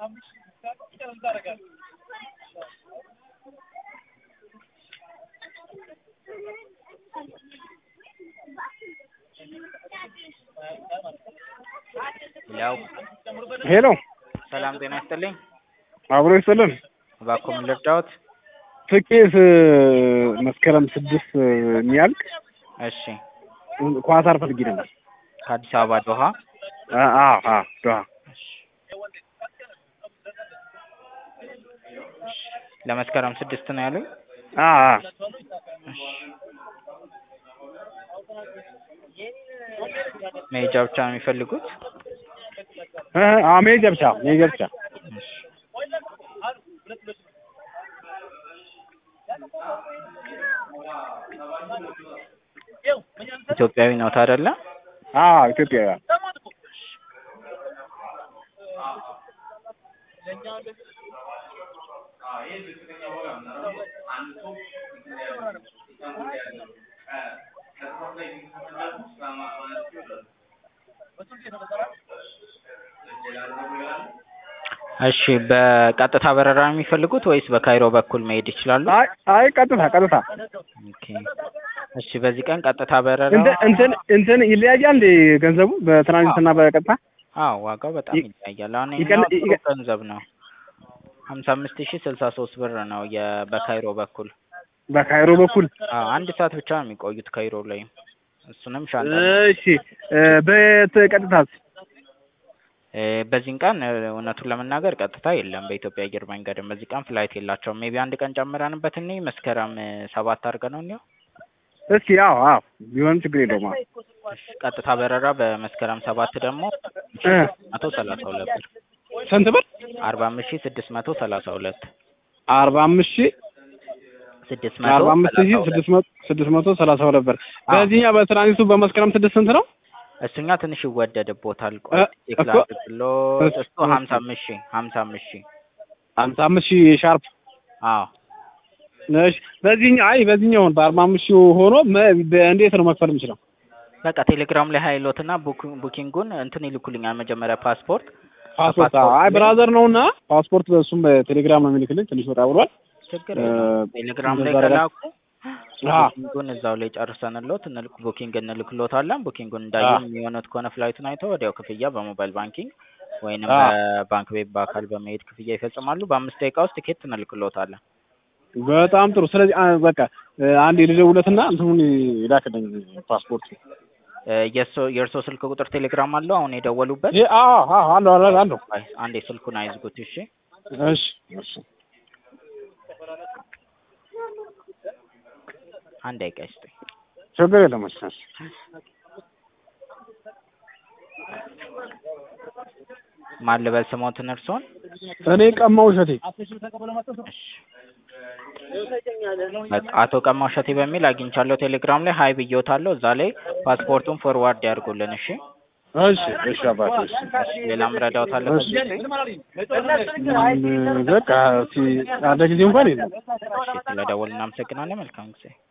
ያው ሄሎ ሰላም ጤና ይስጥልኝ። አብሮ ይስጥልን። እባክዎ ምን ልርዳዎት? ትኬት መስከረም ስድስት የሚያልቅ እሺ ኳታር ፈልጌ ነበር። ከአዲስ አበባ ዶሃ አ- አዎ አዎ ዶሃ ለመስከረም ስድስት ነው ያሉኝ። አዎ አዎ መሄጃ ብቻ ነው የሚፈልጉት? እ አዎ መሄጃ ብቻ መሄጃ ብቻ። እሺ ኢትዮጵያዊ ነዎት አይደለ? አዎ ኢትዮጵያ እሺ በቀጥታ በረራ ነው የሚፈልጉት ወይስ በካይሮ በኩል መሄድ ይችላሉ? አይ አይ ቀጥታ ቀጥታ ኦኬ እሺ በዚህ ቀን ቀጥታ በረራ እንትን እንትን እንትን ይለያያል እንዴ ገንዘቡ በትራንዚትና በቀጥታ? አዎ ዋጋው በጣም ይ- ይለያያል። አሁን ይቀን- ይሄኛው ጥሩ ይቀ- ገንዘብ ነው። ሀምሳ አምስት ሺህ ስልሳ ሶስት ብር ነው የ በካይሮ በኩል በካይሮ በኩል አዎ አንድ ሰዓት ብቻ ነው የሚቆዩት ካይሮ ላይ እሱንም ሻንጣ እሺ እ በቀጥታስ? እ በዚህን ቀን እ እውነቱን ለመናገር ቀጥታ የለም በኢትዮጵያ አየር መንገድም በዚህ ቀን ፍላይት የላቸውም። ሜቢ አንድ ቀን ጨምረንበት እኔ መስከረም እ ሰባት አድርገነው እንየው። እስኪ አዎ አዎ ቢሆንም ችግር የለውም። አዎ እሺ ቀጥታ በረራ በመስከረም ሰባት ደግሞ እ መቶ ሰላሳ ሁለት ብር ስንት ብር? አርባ አምስት ሺህ ስድስት መቶ ሰላሳ ሁለት አርባ አምስት ሺህ ስድስት መቶ አርባ አምስት ሺህ ሰላሳ ሁለት ስድስት መቶ ስድስት መቶ ሰላሳ ሁለት ብር። አዎ። በዚህኛው በትራንዚቱ በመስከረም ስድስት ስንት ነው? እሱኛ ትንሽ ይወደድቦታል። እ ቆይ ቼክ እኮ ላድርግሎት። እሱ እሱ- ሀምሳ አምስት ሺህ ሀምሳ አምስት ሺህ ሀምሳ አምስት ሺህ ሻርፕ አዎ እሺ በዚህኛው አይ በዚህኛው በአርባ አምስት ሺህ ሆኖ መ- በእንዴት ነው መክፈል የምችለው? በቃ ቴሌግራም ላይ ሀይሎትና ቡክ- ቡኪንጉን እንትን ይልኩልኛል። መጀመሪያ ፓስፖርት ፓስፖርት ከፓስፖርት አይ ላይ- ብራዘር ነውና ፓስፖርት በእሱም በቴሌግራም ነው የሚልክልኝ። ትንሽ ወጣ ብሏል። ችግር እ የለውም። ቴሌግራም ላይ እንደዛ ከላኩ አዎ ቡኪንጉን እዛው ላይ ጨርሰንሎት እንልክ ቡኪንግ እንልክሎታለን። ቡኪንጉን እንዳየን አዎ የሚሆኑት ከሆነ ፍላይቱን አይተው ወዲያው ክፍያ በሞባይል ባንኪንግ ወይንም አዎ በባንክ ቤት በአካል በመሄድ ክፍያ ይፈጽማሉ። በአምስት ደቂቃ ውስጥ ቲኬት እንልክሎታለን። በጣም ጥሩ። ስለዚህ አ- በቃ እ አንድ ልደውለትና እንትኑን ይላክልኝ ፓስፖርት። እ የእርሶ የእርሶ ስልክ ቁጥር ቴሌግራም አለው አሁን የደወሉበት? ይሄ አዎ አዎ አለው አለው አለው። አይ አንዴ ስልኩን አይዝጉት እሺ። እሺ እሺ አንድ ደቂቃ ይስጡኝ። ችግር የለም። እሺ እሺ ማን ልበል ስሞትን እርሶን? እኔ ቀማው እሸቴ በቃ አቶ ቀማው እሸቴ በሚል አግኝቻለሁ። ቴሌግራም ላይ ሀይ ብዬዎታለሁ። እዛ ላይ ፓስፖርቱን ፎርዋርድ ያድርጉልን እሺ። እሺ እሺ አባቴ እሺ እሺ ሌላም ረዳዎት አለ እሺ ከዚህ ውጪ? ምን በቃ እስኪ አንድ ጊዜ እንኳን የለም። እሺ ስለደወልን እናመሰግናለን። መልካም ጊዜ